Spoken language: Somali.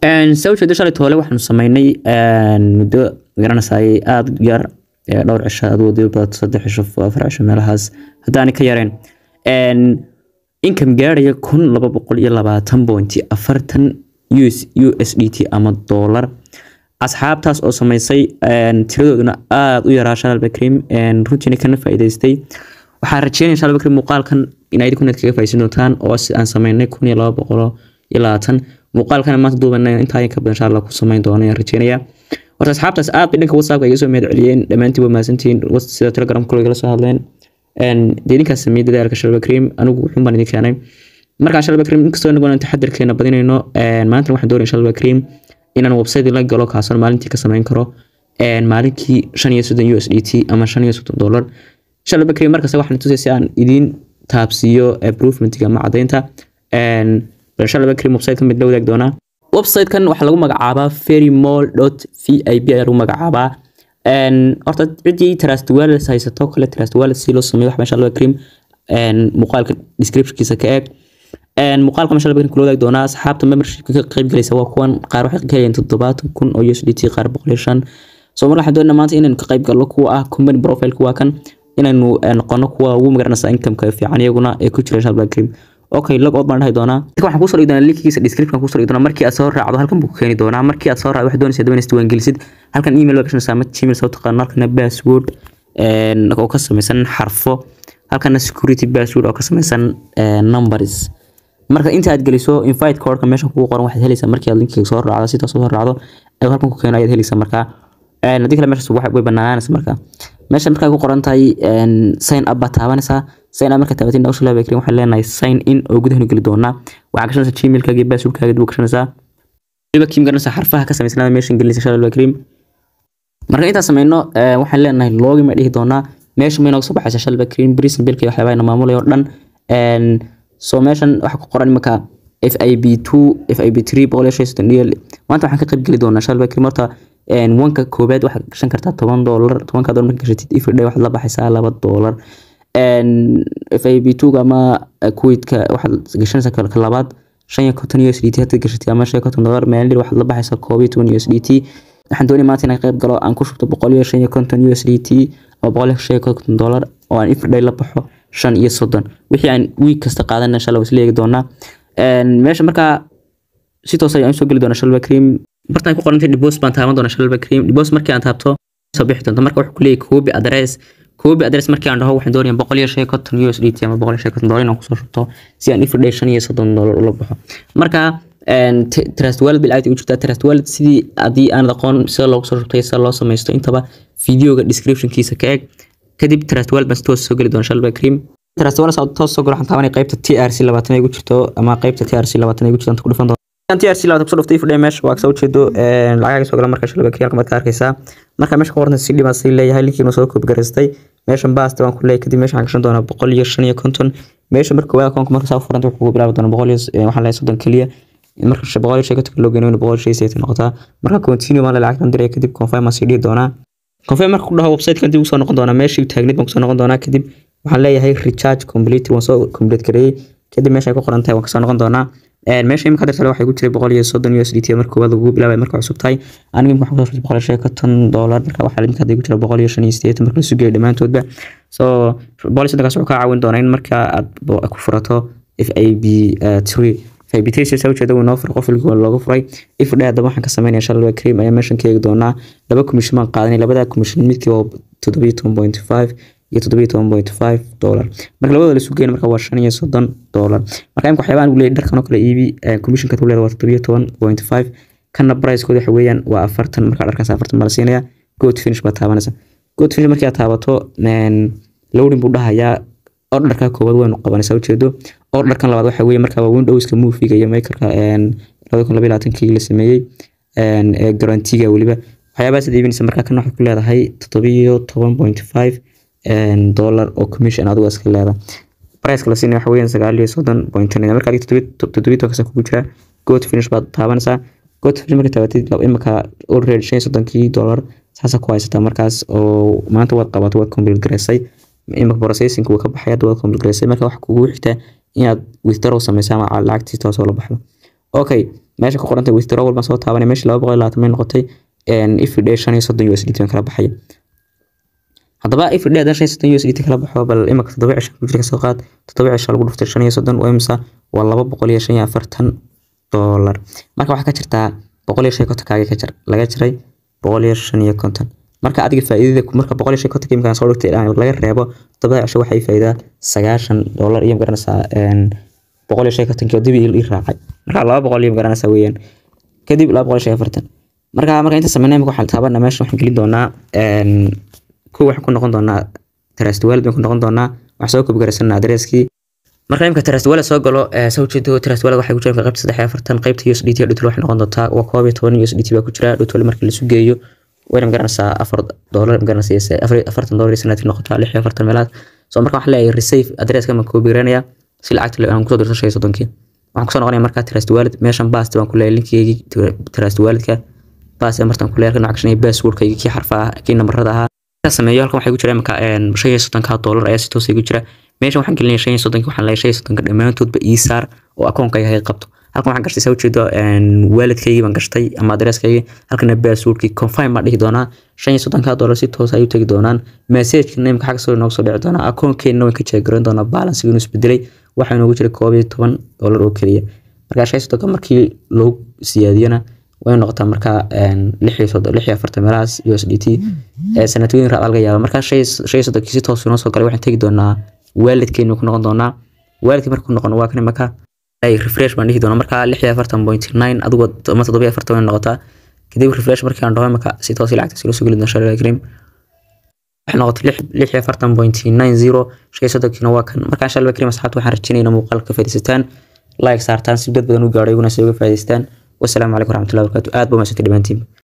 saa ujeedo shalay toole waxaanu sameynay muddo magaranaysaay aada u yar dhowr cisho adoodi badato saddex cisho afar cisho meelahaas haddaanay ka yareen income gaaraya kun laba boqol iyo labaatan bointi afartan us u s d t ama dollar asxaabtaas oo sameysay tiradooduna aada u yaraa shalal bakrim runtiina kana faa'iidaystay waxaan rajeynaya shalal bakrim muuqaalkan in idinku inaad kaga faa'iidaysan doontaan oo si aan sameynay kun iyo laba boqol iyo labaatan muuqaalkana maanta duubana intaa ka badan insha allah ku sameyn doono ayaan rajeynaya horta asxaabtaas aad bay dhanka whatsappka iga soo mahad celiyeen dhammaantiin waa mahadsantihiin sida telegram kule igala soo hadleen dee idinkaas sameeyey dadaalka shalba cream anigu wuxuun baan idin keenay markaa shalba cream inkastoo inagu aan taxadarkeena badinayno maanta waxaan doonaya shalba cream inaan website la galo kaasoo maalintii ka sameyn karo maalinkii shan iyo soddon u s d t ama shan iyo soddon dollar shalba cream markasta waxaan tusay si aan idiin taabsiiyo improvementiga ama caddaynta shalba cream website ka mid la wadaagi doonaa website-kan waxaa lagu magacaabaa ferrymall dot v i b ayaa lagu magacaabaa horta ciddii trust wallet haysato kale trust wallet si loo sameeyo wax meesha laga cream muuqaalka descriptionkiisa ka eeg muuqaalka meesha laga kula wadaagi doonaa asxaabta membershipka ka qayb galaysa waa kuwan qaar waxay ka helayeen toddobaatan kun oo usdt qaar boqol iyo shan so mar waxaan doonaa maanta inaynu ka qayb galno kuwa ah company profile kuwa kan inaynu noqono kuwa ugu magaranaysa income-ka fiican iyaguna ee ku jira shalba cream okay log out baan dhahi doonaa waxaan kusoo dhigi doonaa linkigiisa description kusoo dhigi doonaa markii aad soo raacdo halkan buu ku keeni doonaa markii aad soo raacdo waxaad doonaysaa daban isdiiwaan gelisid halkan email baa gashanaysaa ama gmail soo taqaano halkana password oo ka samaysan xarfo halkana security password oo ka samaysan numbers marka inta aad geliso invite codeka meesha kugu qoran waxaad helaysaa markii aad linkiga soo raacdo sidaas soo raacdo ayuu halkan ku keeno ayaad helaysaa markaa haddii kale meeshaas way banaanaanaysa markaa meesha markaa ku qoran tahay sign up baad taabanaysaa sign up markaa taabatin dhawsha laba krin waxaan leenahay sign in oo gudahanu geli doonaa waxaa gashanaysaa gmailkaaga iyo passwordkaaga dib u gashanaysaa waliba kiim garanaysaa xarfaha ka samaysanaada meeshan gelinaysa shalal bakrim marka intaan sameyno waxaan leenahay login baan dhihi doonaa meesha ma inooga soo baxaysa shalal bakrim brisan bilka iyo waxyaabaha ina maamulaya oo dhan so meeshan waxaa ku qoran imanka f i b two f i b three boqol iyo shan iyo soddon dhiyal maanta waxaan ka qayb geli doonaa shalal bakrim horta wanka koobaad waxaad gashan kartaa toban doolar tobanka doolar marka gashatid everyday waxaad la baxaysaa laba doolar f i b two ama kuwaitka waxaad gashanaysaa ka labaad shan iyo konton u s d t haddaad gashatid ama shan iyo konton doolar maalin waxaad la baxaysaa koob iyo toban u s d t waxaan doonaya maanta inaan qayb galo aan ku shubto boqol iyo shan iyo konton u s d t ama boqol iyo shan iyo konton doolar oo aan everyday la baxo shan iyo soddon wixii aan week kasta qaadana insha allah isla eegi doonaa meesha markaa si toos ayaan soo geli doonaa shalba cream bartaan ku qorantay dibos baan taaban doonaa shalba cream dibos markii aan taabto soo bixi doonta marka wuxuu ku leeyahay copy address copy address markii aan dhaho waxaan doonayaa boqol iyo shan iyo konton u s d t ama boqol iyo shan iyo konton dollar inaan kusoo shubto si aan everyday shan iyo soddon dollar ula baxo marka trust wallet bil aad u jirtaa trust wallet sidii haddii aan aqoon sida loogu soo shubtay sida loo samaysto intaba videoga descriptionkiisa ka eeg kadib trust wallet baan si toos soo geli doona shalba cream trust wallet saa toos soo galo waxaan taabanaya qaybta t r c labaatan ay ugu jirto ama qaybta t r c labaatan ay ugu jirto ku dhufan doona t r c labaatan kusoo dhuftay ifdhe meesha waa kasoo ujeedo lacagaga soo gala marka shalba cream halkan baad ka arkaysaa marka meesha ku qoranta si dhimaa sii leeyahay linkiina soo koobi garaystay meeshan baasta waan ku leeyahay kadib meesha waxaan gashan doonaa boqol iyo shan iyo konton meesha marka koowaad akoonka marka saa u furanta wuxuu bilaabi doonaa boqol iyo waxaan leeyahay soddon keliya marka boqol iyo shan konton loo geynayo boqol iyo shan iyo sideetan noqotaa marka continue maan lacagtan diraya kadib confirm aan sii dhihi doonaa confirm marka ku dhaho website-kan dib usoo noqon doonaa meeshii taagneed baan kusoo noqon doonaa kadib waxaan leeyahay recharge complete waan soo complete gareeyey kadib meesha ay ku qoran tahay waan kasoo noqon doonaa meesha imika dirtale waxay ku jiray boqol iyo soddon u s d t marka koowaad lagu bilaabay marka cusub tahay aniga imika waxaan kusoo boqol iyo shan iyo konton dollar marka waxaa imika hadda ku jira boqol iyo shan iyo sideetan marka lasu geeyo dhammaantoodba so boqol iyo soddonkaas wuxuu kaa caawin doonaa in marka aad ku furato f a b three fibitasiasa ujeeda uu noo furay qof ilgoo looga furay ifdhe haddaba waxaan ka sameynaya shalwa cream ayaa meeshan ka eegi doonaa laba commission baan qaadanay labada commission midkii waa toddobiyo toban point five iyo toddobiyo toban point five dollar marka labadooda lasu geena marka waa shan iyo soddon dollar marka imka waxyaabaan ugu leeyahy dharkan oo kale iibi commissionka tu leeda waa toddobiyo toban point five kana pricekooda waxa weeyaan waa afartan marka dharkaas afartan baa la siinaya good finish baa taabanaysa good finish markii aad taabato lowdin buu dhahayaa orderka koowaad waynu qabanaysaa ujeedo orderkan labaad waxa weeye markaa waa windowska moviga iyo makerka labada kun labaiy labaatankii la sameeyey ee garantiga weliba waxyaabahaas ad iibinaysa markaa kan waxaad ku leedahay toddobiyo toban point five dollar oo commission adigu iska leedahay priceka la siinaya waxa weeyaan sagaal iyo soddon point ten marka adiga toddobiyo tobankaasa kugu jira good finish baad taabanaysaa good finish marka taabatid imika already shan iyo soddonkii dollar saasa ku haysataa markaas oo maanta waad qabato waad complete garaysay imika processing wuu ka baxay hadda waad complete garaysay marka waxa kugu xigta inaad withdraw samaysa ama lacagtii toosoo la baxdo okay meesha ku qorantay withdrawal baan soo taabanay meesha laba boqol iyo labaatan bay noqotay everyday shan iyo soddon USDT baan kala baxaya haddaba everyday haddaan shan iyo soddon USDT kala baxo bal imika toddoba cisho ku jira kasoo qaad toddoba cisho lagu dhuftay shan iyo soddon waa imisa waa laba boqol iyo shan iyo afartan dollar marka waxaa ka jirtaa boqol iyo shan iyo konton kaaga ka jar laga jiray boqol iyo shan iyo konton marka adiga faa'iidada marka boqol iyo shan iyo konton imkaan soo dhigtay laga reebo toddobada cisho waxay faa'iidaa sagaashan dollar iyo magaranaysaa boqol iyo shan iyo kontonkii oo dib ii raacay marka laba boqol iyo magaranaysaa weeyaan kadib laba boqol iyo shan iyo afartan marka marka inta sameynay imika waxaan taabana meesha waxaan gelin doonaa kuwa waxaan ku noqon doonaa trust wallet baan ku noqon doonaa waxaan soo kobgaraysanaa adresskii marka imika trust wallet soo galo soo jeedo trust wallet waxay ku jiraan qaybta saddex iyo afartan qaybta USDT dhutol waxay noqon doontaa waa koob iyo toban USDT baa ku jira dhutol markii lasu geeyo wayna magaranaysaa afar dollar magaranaysaa afartan dollar sanadkii noqotaa lix iyo afartan meelaad so marka waxaan leeyahay receive adresska ma koobiranaya si lacagta aan kusoo dirto shan iyo soddonkii waxaan kusoo noqonaya markaa trust wallet meeshan bast baan ku leeyahay linkigeygii trust walletka bast martaan ku leeyahay nooc kashanay passwordkaygii kii xarfaha kii nambarada ahaa sameeyo halkan waxay ku jira imika shan iyo soddonka dollar ayaa si toos igu jira meeshan waxaan gelinaya shan iyo soddonki waxaan leeyahay shan iyo soddonka dhammaantoodba ii saar oo akoonkayga hay qabto halkan waxaan gashtay saa ujeedo waalidkaygii baan gashtay ama adresskaygii halkana passwordkii confirm baan dhihi doonaa shan iyo soddonka dollar si toos ayuu tegi doonaan messagekana imika xagga soo inooga soo dhici doonaa akoonkeenna waan ka jeegaran doonaa balansiga inuu isbedelay waxaa inoogu jira koob iyo toban dollar oo keliya markaa shan iyo soddonka markii loo siyaadiyana way noqotaa markaa lix iyo soddon lix iyo afartan meelahaas USDT sanadooyin raad laga yaaba markaa shan iyo soddonkii si toos inoo soo galay waxaan tegi doonaa waalidkeenu ku noqon doonaa waalidkii marka ku noqon waa kan imaka refresh baan dhihi doonaa markaa lix iyo afartan point nine adigu ama toddoba iyo afartan way noqotaa kadib refresh markii aan dhaho imaka si toos lacagta si loo soo geli doona shalay krim waxay noqotay lix lix iyo afartan point nine zero shan iyo soddonkiina waa kan markaa shalay krim asxaabta waxaan rajaynayna muuqaalka ka faa'iidaysataan like saartaan si dad badan u gaadho iguna si uga faa'iidaystaan والسلام عليكم ورحمة الله وبركاته آد بوما ستي